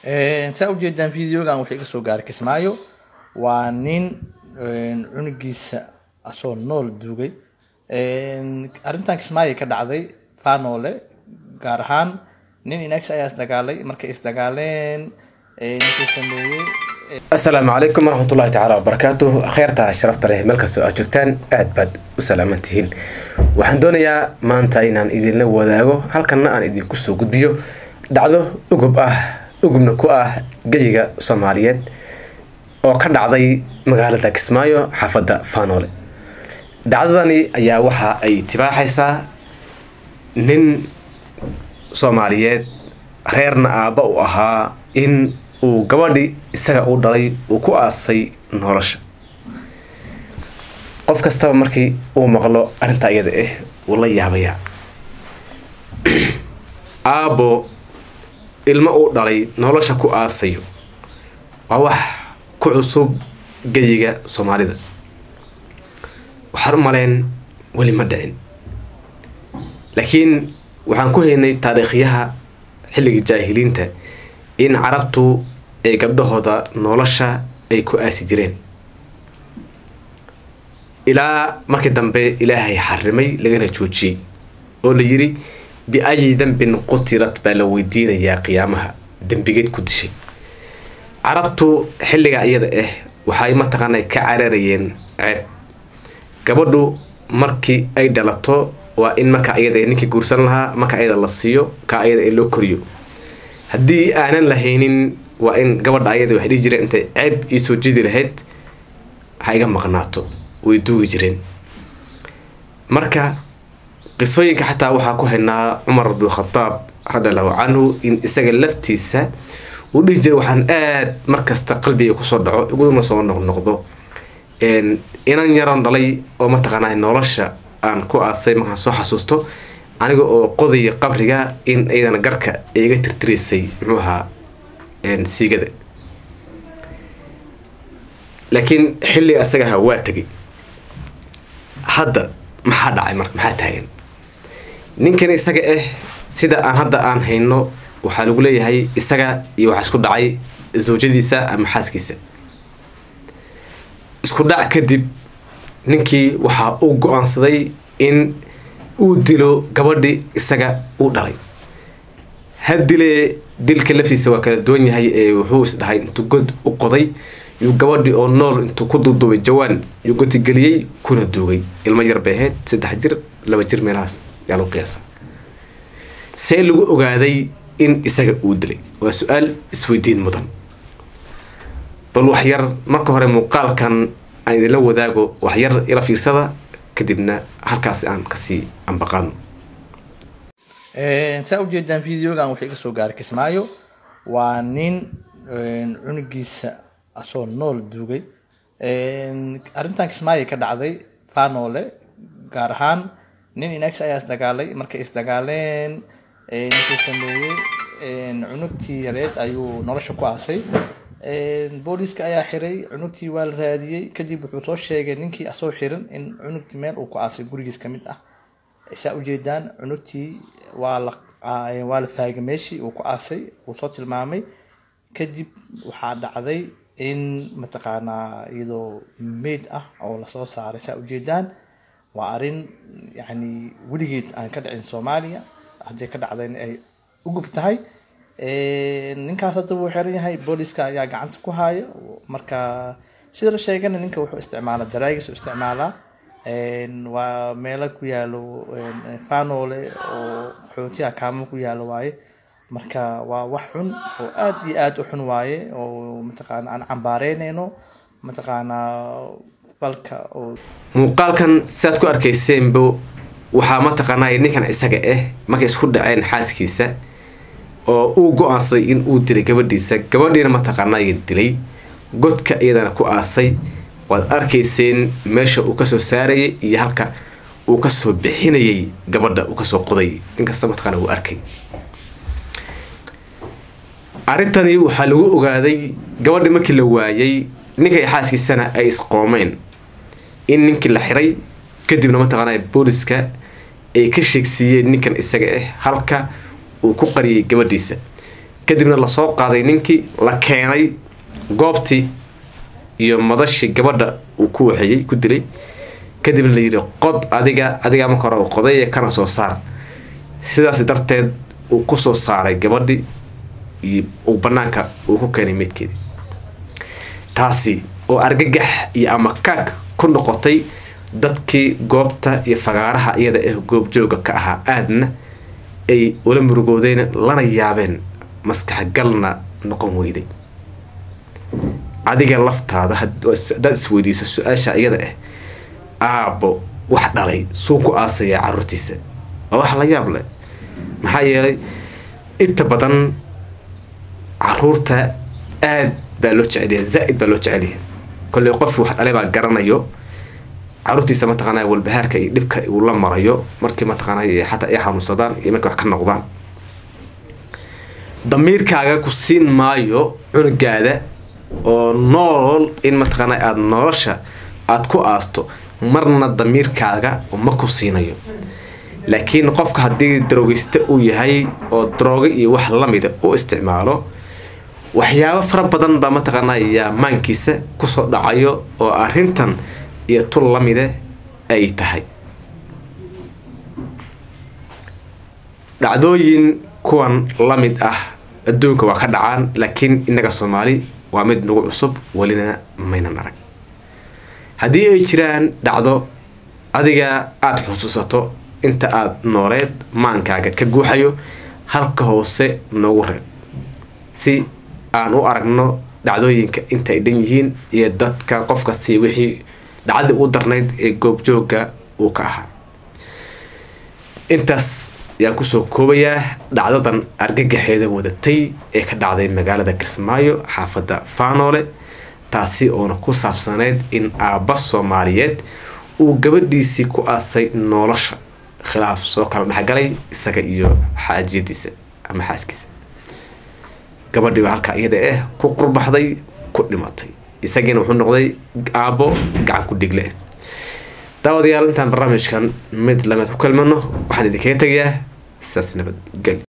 saa ujeedaan videogan waxay iga soo gaaray kismaayo waa nin cunugiisa asoo nool duugay arrintan kismaayo ka dhacday faanoole gaar ahaan nin inags ayaa isdagaalay markay isdagaaleen ninkuu sameeyey asalaamu calaykum waraxmatullahi tacaala wabarakaatu kheyrta sharafta leh meel kastoo aad joogtaan aad baad u salaaman tihiin waxaan doonayaa maanta inaan idinla wadaago halkanna aan idinku soo gudbiyo dhacdo ugub ah ugubna ku ah geyiga soomaaliyeed oo ka dhacday magaalada kismaayo xaafadda faanoole dhacdadani ayaa waxa ay tibaaxaysaa nin soomaaliyeed reerna aabba u ahaa in uu gabadhi isaga u dhalay uu ku aasay nolosha qof kastaba markii uu maqlo arrintaa iyada ah wuu la yaabayaa aabbo ilmo uu dhalay nolosha ku aasayo waa wax ku cusub geyiga soomaalida waxaan u maleen weli ma dhicin laakiin waxaan ku haynay taariikhyaha xilligii jaahiliinta in carabtu ay gabdhahooda nolosha ay ku aasi jireen ilaa markii dambe ilaahay xarimay lagana joojiyey oo la yiri bi-ayi dambin qutilat baa la weydiinayaa qiyaamaha dembigeed ku dishay carabtu xilliga iyada ah waxay mataqaana ka cararayeen ceeb gabadhu markii ay dhalato waa in marka iyada ninkii guursan lahaa marka iyada la siiyo ka iyada ee loo koriyo haddii aanan lahaynin waa in gabadha ayada waxay dhihi jireen intay ceeb iisoo jidi lahayd ha iga maqnaato way duugi jireen marka qisooyinka xataa waxaa ku haynaa cumar bnukhadaab radiallahu canhu in isaga laftiisa uu dhihi jiray waxaan aada markasta qalbiga kusoo dhaco iguna soo noqnoqdo inan yaroon dhalay oo mataqaanaa nolosha aan ku aasay markaan soo xasuusto aniga oo qodaya qabriga in iyadana garka ay iga tirtiraysay muxuu ahaa siigada laakiin xilliga asaga ahaa waa tegay hadda maxaa dhacay marka maxaa taagan ninkan isaga ah sida aan hadda aan hayno waxaa lagu leeyahay isaga iyo waxaa isku dhacay zawjadiisa ama xaaskiisa isku dhac kadib ninkii waxaa uu go-aansaday in uu dilo gabadhi isaga uu dhalay ha dilee dilka laftiisa waa kala duwan yahay ee wuxuu isdhahay intuu god u qoday yuu gabadhi oo nool intuu ku duuduubay jawaan yuu gotigeliyey kuna duugay ilmo yar bay ahayd saddex jir laba jir meelahaas yaa lagu qiyaasa see lagu ogaaday in isaga uu dilay waa su-aal isweydiin mudan bal waxyar marka hore muuqaalkan aan idinla wadaago waxyar ila fiirsada kadibna halkaasi aan kasii ambaqaano saa ujeedaan videogan waxay iga soo gaaray kismaayo waa nin cunugiisa asoo nool duugay arrintan kismaayo ka dhacday faanoole gaar ahaan nin inags ayaa isdagaalay markay isdagaaleen ninkuu sameeyey cunugtii yareed ayuu nolosha ku aasay booliiska ayaa xiray cunugtii waa la raadiyey kadib wuxuu soo sheegay ninkii asoo xiran in cunugtii meel uu ku aasay gurigiis kamid ah saa ujeedaan cunugtii waa la waa la faagay meeshii uu ku aasay uu soo tilmaamay kadib waxaa dhacday in mataqaanaa iyadoo mayd ah oo lasoo saaray saa ujeedaan waa arrin yacni weligeed aan ka dhicin soomaaliya haddii ka dhacdayna ay ugub tahay ninkaas hadda wuu xiran yahay booliiska ayaa gacanta ku haya marka sida la sheegana ninka wuxuu isticmaalaa daraagiis u isticmaalaa waa meelo ku yaalo faanoole oo xootiya kaamo ku yaalo waaye marka waa wax xun oo aad iyo aad u xun waaye oo mataqaana aan cambaareynayno mataqaanaa balka oo muuqaalkan sidaad ku arkayseenba waxaa mataqaanaa ninkan isaga ah markay isku dhaceen xaaskiisa oo uu go-aansaday in uu dilay gabadhiisa gabadhiina mataqaanaa dilay godka iyadana ku aasay waad arkayseen meesha uu kasoo saarayay iyo halka uu kasoo bixinayay gabadha uu kasoo qoday ninkasta mataqaana uu arkay arrintani waxaa lagu ogaaday gabadhi markii la waayay ninkay xaaskiisana ay isqoomeen in ninkii la xiray kadibna mataqaana booliska ay ka sheegsiiyeen ninkan isaga ah halka uu ku qariyay gabadhiisa kadibna lasoo qaaday ninkii la keenay goobtii iyo madashii gabadha uu ku waxeeyey ku dilay kadibna la yidhi qod adiga adigaa marka hore qoday kana soo saar sidaas darteed uu kusoo saaray gabadhii iyo uu banaanka uu ku keenay meydkeedii taasi oo argagax iyo amakaag ku noqotay dadkii goobta iyo fagaaraha iyada ee goobjooga ka ahaa aadna ay ula murugoodeen lana yaabeen maskaxgalna noqon weyday adiga laftaada hadaad isweydiiso su-aasha iyada ah aabbo wax dhalay suu ku aasayaa caruurtiisa waa wax la yaab leh maxaa yeelay inta badan caruurta aad baa loo jecelyahay zaa-id baa loo jecelyahay kolley qof wax dhalay baa garanayo caruurtiisa mataqaanaa walbahaarka iyo dhibka uu la marayo markii mataqaanaa xataa ay xanuunsadaan iyo markay wax ka noqdaan damiirkaaga ku siin maayo cunugaada oo nool in mataqaanaa aada nolosha aada ku aasto marna damiirkaaga ma ku siinayo laakiin qofka haddii darogeyste uu yahay oo daroogo iyo wax lamida u isticmaalo waxyaabo fara badan baa mataqaanaa yaa maankiisa kusoo dhacayo oo arrintan iyo tul lamide ay tahay dhacdooyin kuwan la mid ah adduunka waa ka dhacaan laakiin innaga soomaali waa mid nagu cusub welina maynan arag haddii ay jiraan dhacdo adiga aada xusuusato inta aada nooleed maankaaga ka guuxayo halka hoose noogu reeb si aan u aragno dhacdooyinka inta ay dhan yihiin iyo dadka qof kasti wixii dhacdii u darnayd ee goobjooga uu ka ahaa intaas ayaan kusoo koobayaa dhacdadan argagaxeeda wadatay ee ka dhacday magaalada kismaayo xaafadda faanoole taasi oona ku saabsaneyd in aabba soomaaliyeed uu gabadhiisii ku aasay nolosha khilaaf soo kala dhexgalay isaga iyo xaajiyadiisa ama xaaskiisa gabadhii baa halkaa iyada ah ku qurbaxday ku dhimatay isagiina wuxuu noqday aabbo gacan ku dhigle daawadayaal intaan barnaamijkan mid lameed ku kalmano waxaan idinkaga tegayaa saas nabadgel